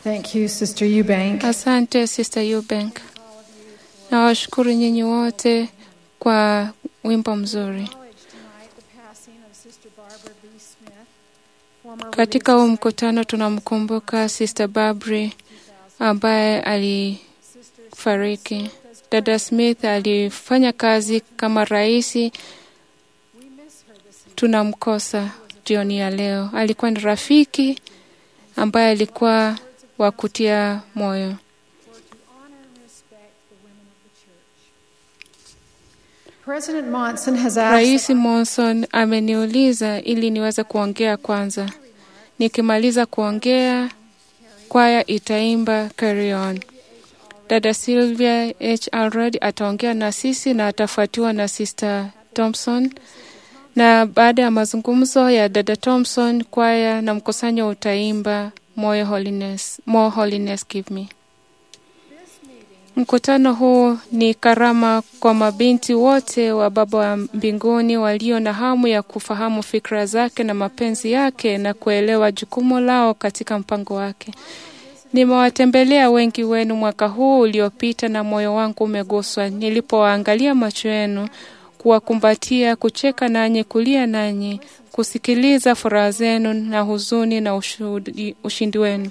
Thank you, Sister Eubank. Asante Sister Eubank. Nawashukuru nyinyi wote kwa wimbo mzuri. Katika huu mkutano tunamkumbuka Sister Barbary ambaye alifariki. Dada Smith alifanya kazi kama raisi. Tunamkosa jioni ya leo. Alikuwa ni rafiki ambaye alikuwa wa kutia moyo. President Monson has asked Rais Monson ameniuliza ili niweze kuongea kwanza. Nikimaliza kuongea, kwaya itaimba Carry On. Dada Sylvia H. Alred ataongea na sisi na atafuatiwa na Sister Thompson, na baada ya mazungumzo ya Dada Thompson, kwaya na mkusanyo utaimba More Holiness, More Holiness Give Me. Mkutano huu ni karama kwa mabinti wote wa Baba wa mbinguni walio na hamu ya kufahamu fikra zake na mapenzi yake na kuelewa jukumu lao katika mpango wake. Nimewatembelea wengi wenu mwaka huu uliopita na moyo wangu umeguswa nilipowaangalia macho yenu, kuwakumbatia, kucheka nanyi, kulia nanyi, kusikiliza furaha zenu na huzuni na ushudi, ushindi wenu.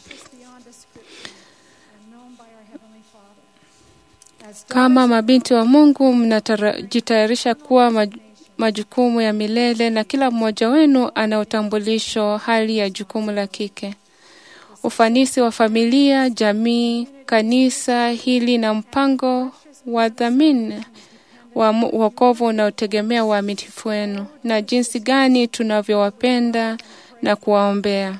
Kama mabinti wa Mungu mnajitayarisha kuwa maj majukumu ya milele na kila mmoja wenu ana utambulisho hali ya jukumu la kike. Ufanisi wa familia, jamii, kanisa hili na mpango wa dhamini wa wokovu unaotegemea uaminifu wenu na jinsi gani tunavyowapenda na kuwaombea.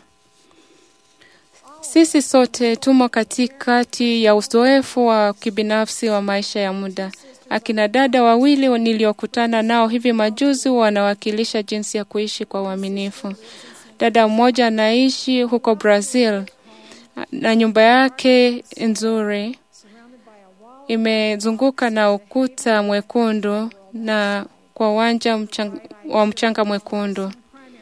Sisi sote tumo katikati ya uzoefu wa kibinafsi wa maisha ya muda. Akina dada wawili niliokutana nao hivi majuzi wanawakilisha jinsi ya kuishi kwa uaminifu. Dada mmoja anaishi huko Brazil na nyumba yake nzuri imezunguka na ukuta mwekundu na kwa uwanja mchang, wa mchanga mwekundu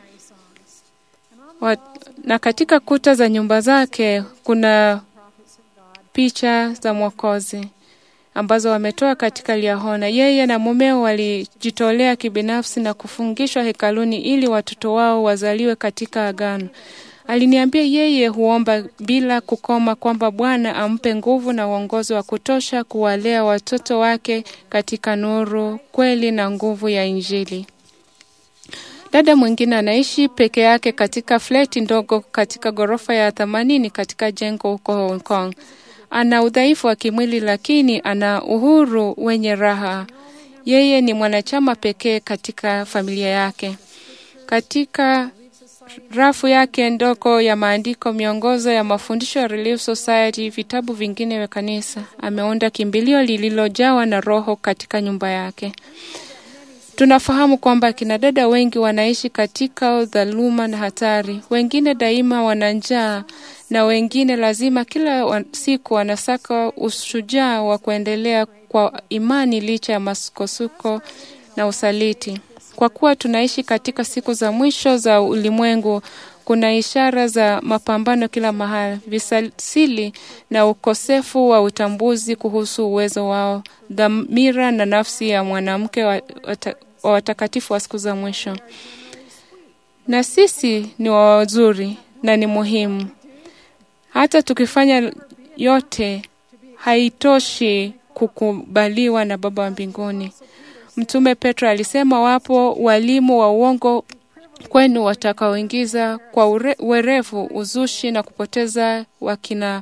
wa, na katika kuta za nyumba zake kuna picha za Mwokozi ambazo wametoa katika Liahona. Yeye na mumeo walijitolea kibinafsi na kufungishwa hekaluni ili watoto wao wazaliwe katika agano. Aliniambia yeye huomba bila kukoma kwamba Bwana ampe nguvu na uongozi wa kutosha kuwalea watoto wake katika nuru, kweli na nguvu ya Injili. Dada mwingine anaishi peke yake katika fleti ndogo katika ghorofa ya themanini katika jengo huko Hong Kong. Ana udhaifu wa kimwili lakini ana uhuru wenye raha. Yeye ni mwanachama pekee katika familia yake. Katika rafu yake ndogo ya maandiko, miongozo ya mafundisho ya Relief Society, vitabu vingine vya kanisa, ameunda kimbilio lililojawa na roho katika nyumba yake. Tunafahamu kwamba kina dada wengi wanaishi katika udhaluma na hatari. Wengine daima wana njaa na wengine lazima kila siku wanasaka ushujaa wa kuendelea kwa imani licha ya masukosuko na usaliti. Kwa kuwa tunaishi katika siku za mwisho za ulimwengu, kuna ishara za mapambano kila mahali, visasili na ukosefu wa utambuzi kuhusu uwezo wao, dhamira na nafsi ya mwanamke wa watakatifu wa siku za mwisho. Na sisi ni wazuri na ni muhimu. Hata tukifanya yote, haitoshi kukubaliwa na Baba wa mbinguni. Mtume Petro alisema, wapo walimu wa uongo kwenu watakaoingiza kwa ure, uwerevu uzushi na kupoteza wakina.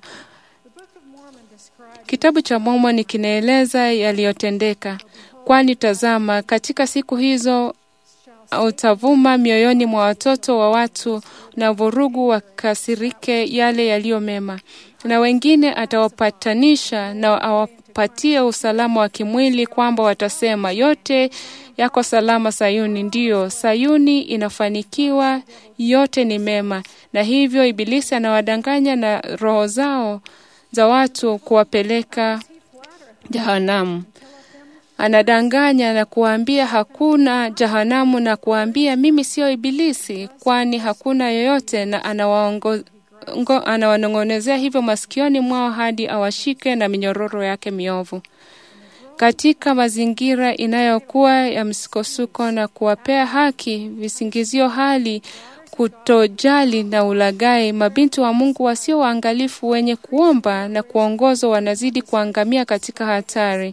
Kitabu cha Mormoni kinaeleza yaliyotendeka, kwani tazama, katika siku hizo utavuma mioyoni mwa watoto wa watu na vurugu wakasirike yale yaliyo mema, na wengine atawapatanisha na awapatie usalama wa kimwili, kwamba watasema yote yako salama Sayuni. Ndiyo, Sayuni inafanikiwa, yote ni mema. Na hivyo Ibilisi anawadanganya na roho zao za watu kuwapeleka jehanamu. Anadanganya na kuwaambia hakuna jehanamu na kuwaambia mimi sio Ibilisi, kwani hakuna yoyote, na anawaongo, anawanong'onezea hivyo masikioni mwao hadi awashike na minyororo yake miovu. Katika mazingira inayokuwa ya msukosuko na kuwapea haki visingizio hali kutojali na ulagai, mabinti wa Mungu wasio waangalifu wenye kuomba na kuongozwa wanazidi kuangamia katika hatari.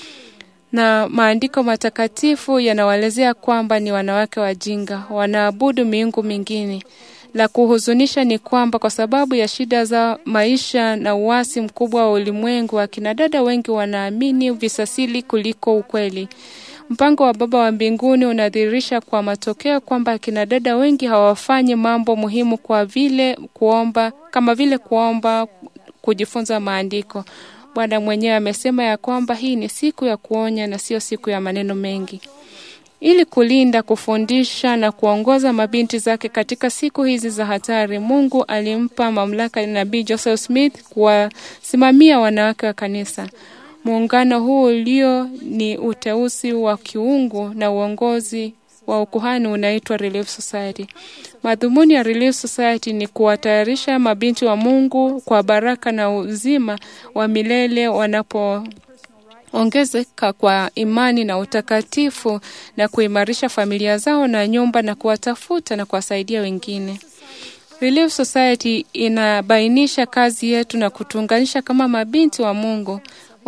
Na maandiko matakatifu yanawaelezea kwamba ni wanawake wajinga, wanaabudu miungu mingine. La kuhuzunisha ni kwamba kwa sababu ya shida za maisha na uasi mkubwa wa ulimwengu, akina dada wengi wanaamini visasili kuliko ukweli. Mpango wa Baba wa mbinguni unadhihirisha kwa matokeo kwamba akina dada wengi hawafanyi mambo muhimu kwa vile kuomba, kama vile kuomba, kujifunza maandiko. Bwana mwenyewe amesema ya kwamba hii ni siku ya kuonya na sio siku ya maneno mengi. Ili kulinda, kufundisha na kuongoza mabinti zake katika siku hizi za hatari, Mungu alimpa mamlaka nabii Joseph Smith kuwasimamia wanawake wa kanisa. Muungano huu ulio ni uteuzi wa kiungu na uongozi wa ukuhani unaitwa Relief Society. Madhumuni ya Relief Society ni kuwatayarisha mabinti wa Mungu kwa baraka na uzima wa milele wanapo ongezeka kwa imani na utakatifu na kuimarisha familia zao na nyumba na kuwatafuta na kuwasaidia wengine. Relief Society inabainisha kazi yetu na kutuunganisha kama mabinti wa Mungu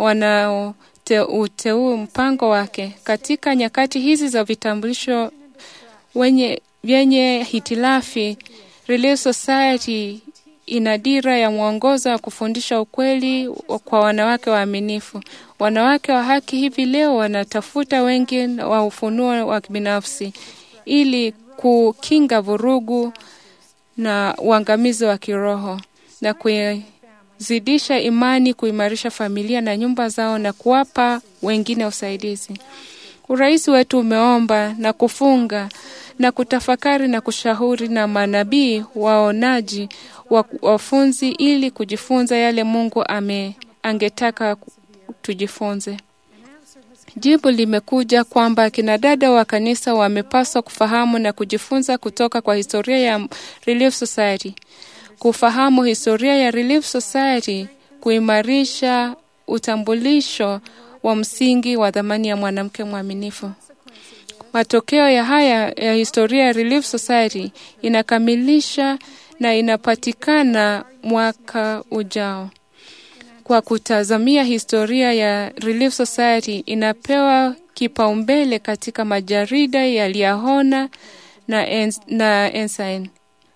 wanaouteu mpango wake katika nyakati hizi za vitambulisho wenye vyenye hitilafi. Relief Society ina dira ya mwongozo wa kufundisha ukweli kwa wanawake waaminifu. Wanawake wa haki hivi leo wanatafuta wengi wa ufunuo wa kibinafsi ili kukinga vurugu na uangamizi wa kiroho na kuzidisha imani, kuimarisha familia na nyumba zao na kuwapa wengine usaidizi. Urais wetu umeomba na kufunga na kutafakari na kushauri na manabii waonaji wafunzi ili kujifunza yale Mungu ame angetaka tujifunze. Jibu limekuja kwamba kina dada wa kanisa wamepaswa kufahamu na kujifunza kutoka kwa historia ya Relief Society. Kufahamu historia ya Relief Society, kuimarisha utambulisho wa msingi wa dhamani ya mwanamke mwaminifu. Matokeo ya haya ya historia ya Relief Society inakamilisha na inapatikana mwaka ujao. Kwa kutazamia historia ya Relief Society inapewa kipaumbele katika majarida ya Liahona na, ens, na Ensign.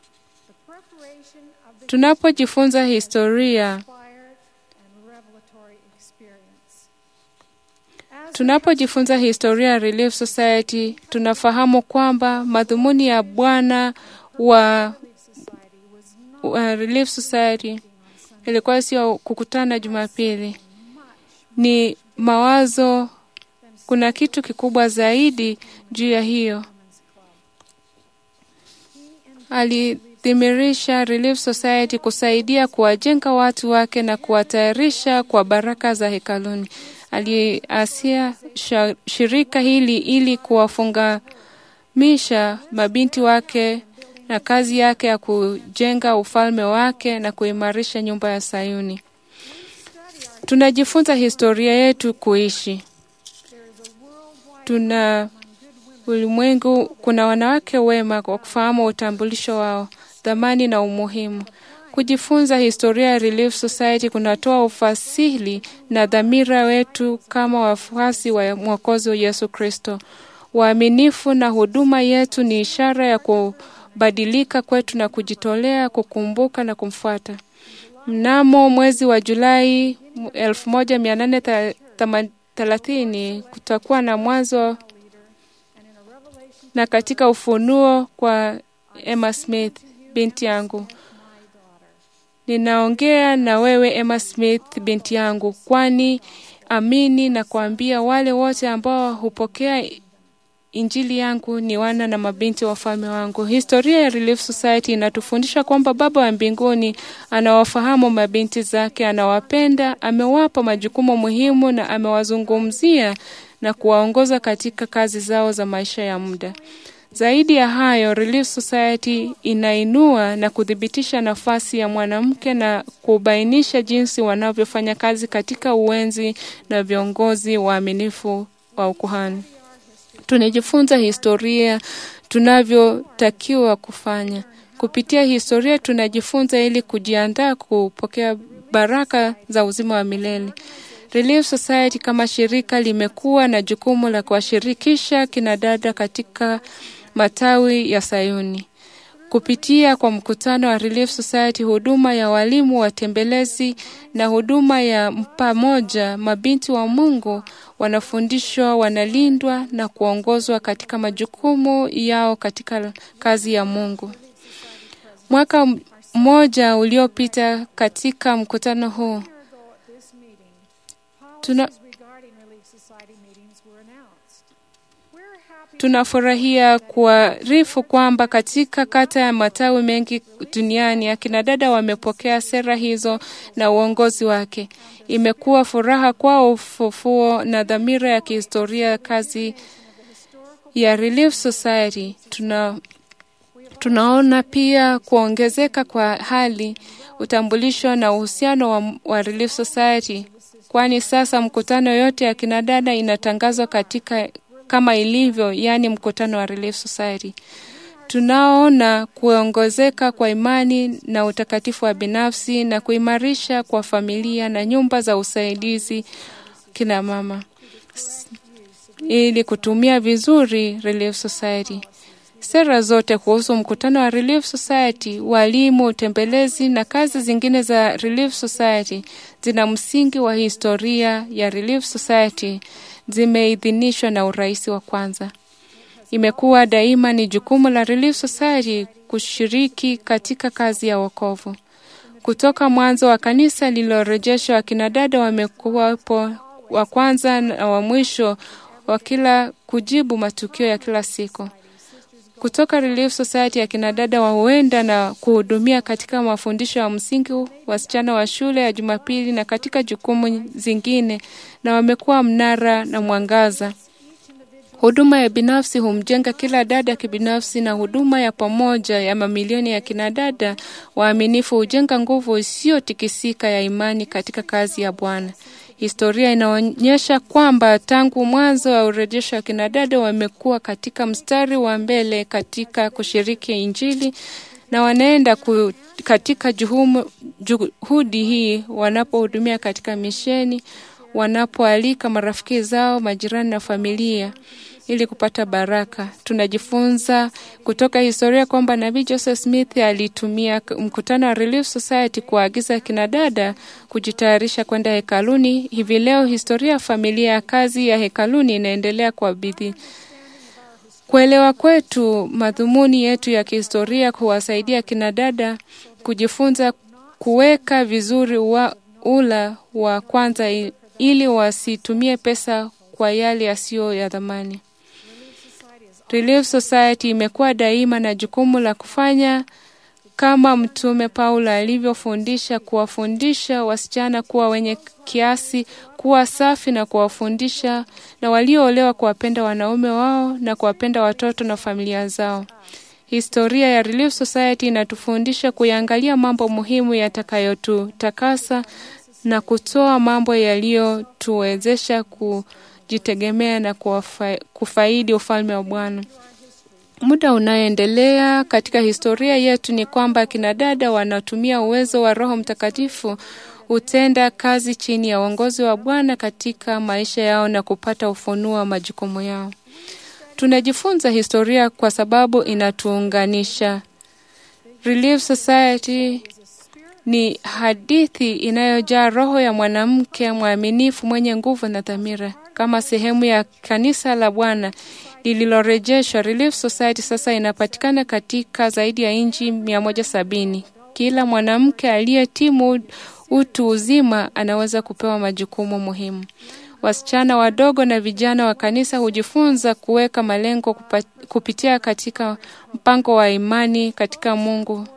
Tunapojifunza historia Tunapojifunza historia ya Relief Society, tunafahamu kwamba madhumuni ya Bwana wa, wa Relief Society ilikuwa sio kukutana Jumapili, ni mawazo. Kuna kitu kikubwa zaidi juu ya hiyo. Alidhimirisha Relief Society kusaidia kuwajenga watu wake na kuwatayarisha kwa baraka za hekaluni. Aliasia shirika hili ili kuwafungamisha mabinti wake na kazi yake ya kujenga ufalme wake na kuimarisha nyumba ya Sayuni. Tunajifunza historia yetu kuishi. Tuna ulimwengu, kuna wanawake wema kwa kufahamu utambulisho wao, dhamani na umuhimu. Kujifunza historia ya Relief Society kunatoa ufasili na dhamira wetu kama wafuasi wa Mwokozi wa Yesu Kristo. Waaminifu na huduma yetu ni ishara ya kubadilika kwetu na kujitolea kukumbuka na kumfuata. Mnamo mwezi wa Julai 1830 kutakuwa na mwanzo na katika ufunuo kwa Emma Smith, binti yangu. Ninaongea na wewe Emma Smith, binti yangu, kwani amini na kuambia wale wote ambao hupokea Injili yangu ni wana na mabinti wa ufalme wangu. Historia ya Relief Society inatufundisha kwamba Baba wa mbinguni anawafahamu mabinti zake, anawapenda, amewapa majukumu muhimu na amewazungumzia na kuwaongoza katika kazi zao za maisha ya muda. Zaidi ya hayo, Relief Society inainua na kuthibitisha nafasi ya mwanamke na kubainisha jinsi wanavyofanya kazi katika uwenzi na viongozi waaminifu wa ukuhani. Tunajifunza historia tunavyotakiwa kufanya. Kupitia historia tunajifunza ili kujiandaa kupokea baraka za uzima wa milele. Relief Society kama shirika limekuwa na jukumu la kuwashirikisha kinadada katika matawi ya Sayuni. Kupitia kwa mkutano wa Relief Society, huduma ya walimu watembelezi na huduma ya pamoja, mabinti wa Mungu wanafundishwa, wanalindwa na kuongozwa katika majukumu yao katika kazi ya Mungu. Mwaka mmoja uliopita katika mkutano huu tuna tunafurahia kuarifu kwamba katika kata ya matawi mengi duniani akina dada wamepokea sera hizo na uongozi wake. Imekuwa furaha kwao ufufuo na dhamira ya kihistoria kazi ya Relief Society. Tuna, tunaona pia kuongezeka kwa hali utambulisho na uhusiano wa, wa Relief Society, kwani sasa mkutano yote ya kinadada inatangazwa katika kama ilivyo, yaani mkutano wa Relief Society. Tunaona kuongezeka kwa imani na utakatifu wa binafsi na kuimarisha kwa familia na nyumba za usaidizi kina mama ili kutumia vizuri Relief Society. Sera zote kuhusu mkutano wa Relief Society, walimu, utembelezi na kazi zingine za Relief Society zina msingi wa historia ya Relief Society, zimeidhinishwa na urais wa kwanza. Imekuwa daima ni jukumu la Relief Society kushiriki katika kazi ya wokovu. Kutoka mwanzo wa kanisa lililorejeshwa, akina dada wamekuwapo wa kwanza na wa mwisho wa kila kujibu matukio ya kila siku. Kutoka Relief Society akina dada wa huenda na kuhudumia katika mafundisho ya msingi, wasichana wa shule ya Jumapili na katika jukumu zingine, na wamekuwa mnara na mwangaza. Huduma ya binafsi humjenga kila dada kibinafsi, na huduma ya pamoja ya mamilioni ya kinadada waaminifu hujenga nguvu isiyotikisika ya imani katika kazi ya Bwana. Historia inaonyesha kwamba tangu mwanzo wa urejesho wa kinadada wamekuwa katika mstari wa mbele katika kushiriki Injili na wanaenda ku, katika juhumu, juhudi hii wanapohudumia katika misheni, wanapoalika marafiki zao, majirani na familia ili kupata baraka. Tunajifunza kutoka historia kwamba Nabii Joseph Smith alitumia mkutano wa Relief Society kuagiza kinadada kujitayarisha kwenda hekaluni. Hivi leo historia ya familia ya kazi ya hekaluni inaendelea kwa bidii. Kuelewa kwetu madhumuni yetu ya kihistoria kuwasaidia kinadada kujifunza kuweka vizuri wa ula wa kwanza ili wasitumie pesa kwa yale yasiyo ya dhamani. Relief Society imekuwa daima na jukumu la kufanya kama Mtume Paulo alivyofundisha, kuwafundisha wasichana kuwa wenye kiasi, kuwa safi na kuwafundisha na walioolewa kuwapenda wanaume wao na kuwapenda watoto na familia zao. Historia ya Relief Society inatufundisha kuyaangalia mambo muhimu yatakayotutakasa na kutoa mambo yaliyotuwezesha kujitegemea na kufa, kufaidi ufalme wa Bwana. Muda unaoendelea katika historia yetu ni kwamba kina dada wanatumia uwezo wa Roho Mtakatifu hutenda kazi chini ya uongozi wa Bwana katika maisha yao na kupata ufunuo wa majukumu yao. Tunajifunza historia kwa sababu inatuunganisha. Relief Society ni hadithi inayojaa roho ya mwanamke mwaminifu mwenye nguvu na dhamira. Kama sehemu ya kanisa la Bwana lililorejeshwa, Relief Society sasa inapatikana katika zaidi ya nchi mia moja sabini. Kila mwanamke aliyetimu utu uzima anaweza kupewa majukumu muhimu. Wasichana wadogo na vijana wa kanisa hujifunza kuweka malengo kupa, kupitia katika mpango wa imani katika Mungu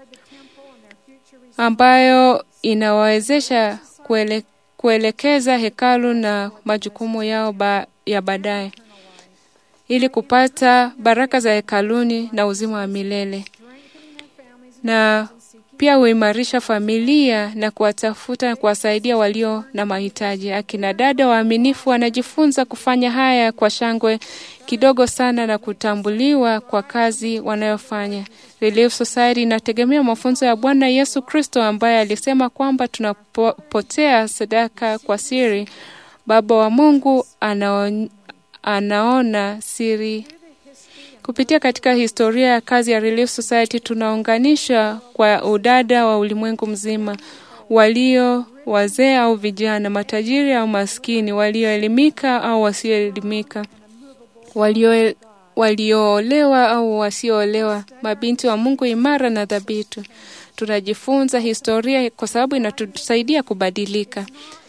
ambayo inawawezesha kuele, kuelekeza hekalu na majukumu yao ba, ya baadaye. ili kupata baraka za hekaluni na uzima wa milele, na pia huimarisha familia na kuwatafuta na kuwasaidia walio na mahitaji. Akina dada waaminifu wanajifunza kufanya haya kwa shangwe kidogo sana na kutambuliwa kwa kazi wanayofanya. Relief Society inategemea mafunzo ya Bwana Yesu Kristo ambaye alisema kwamba tunapotea sadaka kwa siri, Baba wa Mungu anaon, anaona siri Kupitia katika historia ya kazi ya Relief Society tunaunganisha kwa udada wa ulimwengu mzima, walio wazee au vijana, matajiri au maskini, walioelimika au wasioelimika, walio walioolewa au wasioolewa, mabinti wa Mungu imara na thabiti. Tunajifunza historia kwa sababu inatusaidia kubadilika.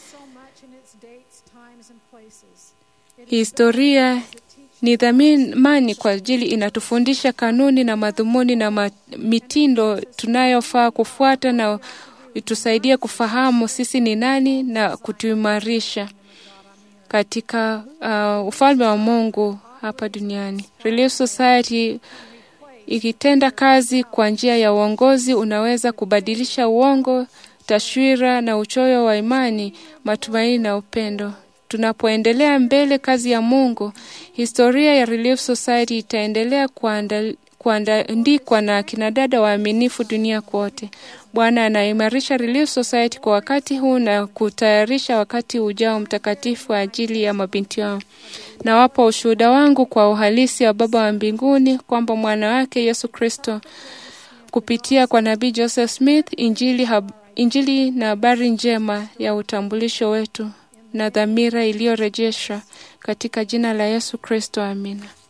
Historia ni dhamani kwa ajili inatufundisha kanuni na madhumuni na mitindo tunayofaa kufuata na itusaidia kufahamu sisi ni nani na kutuimarisha katika uh, ufalme wa Mungu hapa duniani. Relief Society ikitenda kazi kwa njia ya uongozi unaweza kubadilisha uongo, taswira na uchoyo wa imani, matumaini na upendo. Tunapoendelea mbele kazi ya Mungu, historia ya Relief Society itaendelea kuandikwa na kinadada waaminifu dunia kote. Bwana anaimarisha Relief Society kwa wakati huu na kutayarisha wakati ujao mtakatifu kwa ajili ya mabinti wao. Nawapa ushuhuda wangu kwa uhalisi wa Baba wa mbinguni kwamba mwana wake Yesu Kristo kupitia kwa nabii Joseph Smith, injili, hab, injili na habari njema ya utambulisho wetu na dhamira iliyorejeshwa katika jina la Yesu Kristo. Amina.